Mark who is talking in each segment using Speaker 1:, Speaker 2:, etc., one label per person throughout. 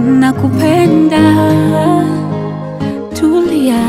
Speaker 1: nakupenda, tulia.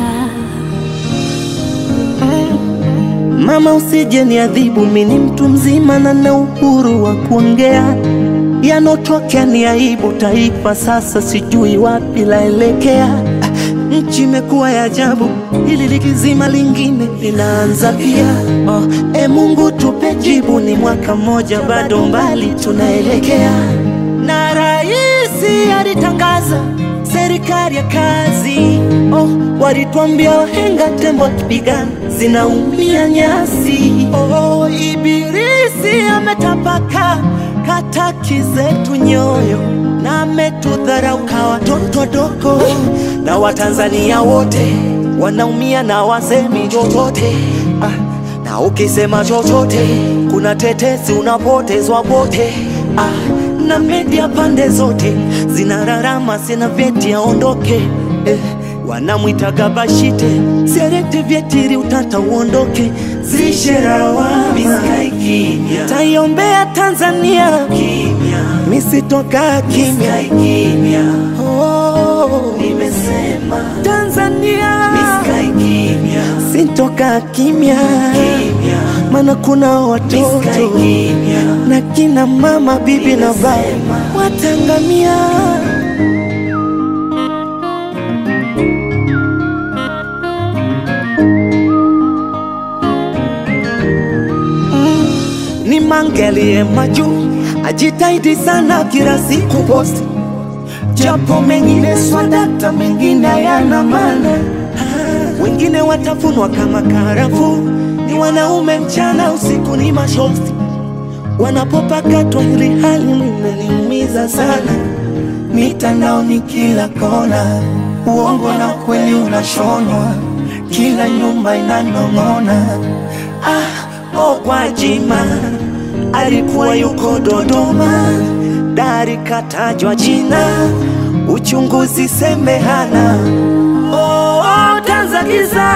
Speaker 2: Mama, usije niadhibu, mimi ni mtu mzima na na uhuru wa kuongea. Yanotokea ni aibu, taifa sasa sijui wapi laelekea. Ah, Nchi imekuwa ya ajabu, hili likizima lingine linaanza pia. Oh, e Mungu tupe jibu, ni mwaka mmoja bado mbali tunaelekea. Na raisi alitangaza serikali ya kazi. Oh, walitwambia wahenga tembo akipigana zinaumia nyasi. Oh, ibilisi ametapaka kataki zetu nyoyo na ametudharau kwa watoto wadogo na Watanzania wote wanaumia na wasemi chochote ah, na ukisema chochote kuna tetesi unapotezwa wote ah, na media pande zote zinararama sina vyeti aondoke eh, wanamwitaga Bashite serete vyetiri utata uondoke zisherawa taiombea Tanzania misitoka kimya oh, nimesema Tanzania sintoka kimya maana kuna watoto na kina mama bibi na baba watangamia ni mangelie majuu ajitahidi sana kila siku posti japo mengine swadakta mengine hayana maana wengine watafunwa kama karafu ni wanaume mchana usiku ni mashosti wanapopakatwa hili hali linaniumiza sana mitandaoni kila kona uongo na kweli unashonwa kila nyumba inanong'ona ah, oh, Gwajima alikuwa yuko Dodoma, dari katajwa jina, uchunguzi sembe hana. Oh, oh, Tanzania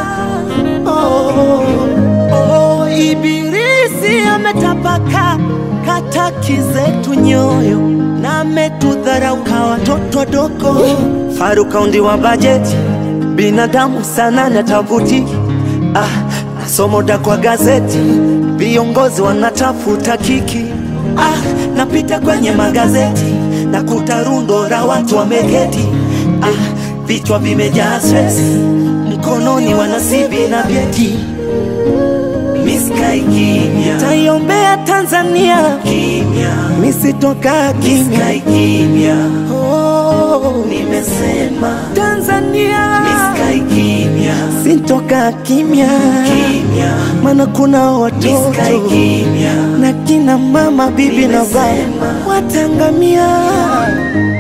Speaker 2: oh, oh, ibilisi ametapaka kataki zetu nyoyo na ametudharau kwa watoto wadogo. Farukaundi wa bajeti binadamu sana na tavuti ah, nasomoda kwa gazeti viongozi wanatafuta kiki ah, napita kwenye magazeti nakuta rundo la watu wameketi ah, vichwa vimejaa stress mkononi wanasibi na vyeti miskai kimya taiombea Tanzania kimya misitoka kimya kimya oh, nimesema Tanzania miskai kimya sintoka kimya kimya maana kuna watoto na kina mama bibi na baba watangamia